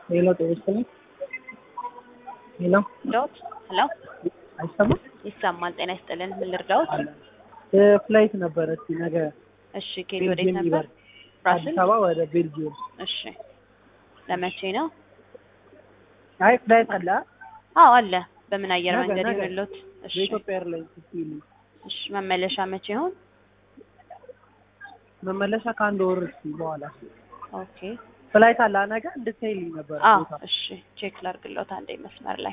ሄሎ ጤና ይስጥልኝ። ሄሎ ልርዳዎት? ሄሎ አይሰማም? ይሰማል። ጤና ይስጥልን። ምን ልርዳዎት? ፍላይት ነበረ እስኪ ነገ እሺ ከየት ወዴት ቤልጅየም ነበር? ይበር አዲስ ብራስል? አበባ ወደ ቤልጅየም። እሺ ለመቼ ነው? አይ ፍላይት አለ አ? አዎ አለ። በምን አየር ነገ፣ መንገድ ነገ። ይሆንልዎት? እሺ በኢትዮጵያ ኤርላይንስ ሲሉ እሺ መመለሻ መቼ ይሆን? መመለሻ ከአንድ ወር እስኪ በኋላ ኦኬ ፍላይት አለ አ? ነገ እንድትይልኝ ነበር አዎ ቦታ እሺ ቼክ ላድርግልዎት አንዴ መስመር ላይ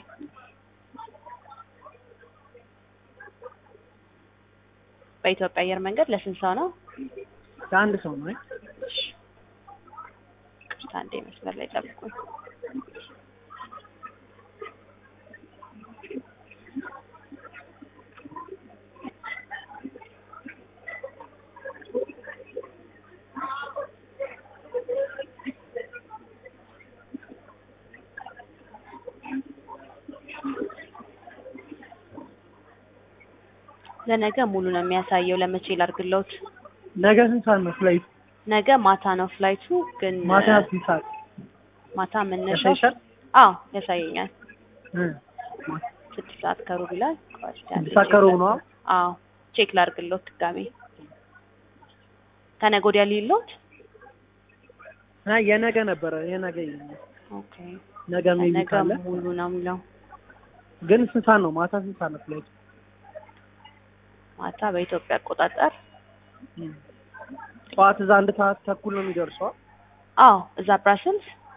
በኢትዮጵያ አየር መንገድ ለስንት ሰው ነው? ከአንድ ሰው ነው። አይ? እሺ ይቅርታ አንዴ መስመር ላይ ጠብቁኝ። ለነገ ሙሉ ነው የሚያሳየው። ለመቼ ላድርግልዎት? ነገ ስንት ሰዓት ነው ፍላይት? ነገ ማታ ነው ፍላይቱ፣ ግን ማታ እ፣ ስንት ሰዓት? ማታ መነሻው ያሳይሻል? አዎ ያሳየኛል። እ፣ ስድስት ሰዓት ከሩብ ይላል። ቆይ እስኪ አንዴ ስድስት ሰዓት ቼክ ከሩብ ላድርግ። ነው? አዎ ቼክ ላድርግልዎት ድጋሜ። ከነገ ወዲያ ልይልዎት? አይ የነገ ነበረ የነገ ይለኛል። ኦኬ ነገ ሜቢ ነገ ካለ ሙሉ ነው የሚለው። ግን ስንት ሰዓት ነው? ማታ ስንት ሰዓት ነው ፍላይት? ማታ በኢትዮጵያ አቆጣጠር ጠዋት እዛ አንድ ሰዓት ተኩል ነው የሚደርሰው። አዎ እዛ ብራስልስ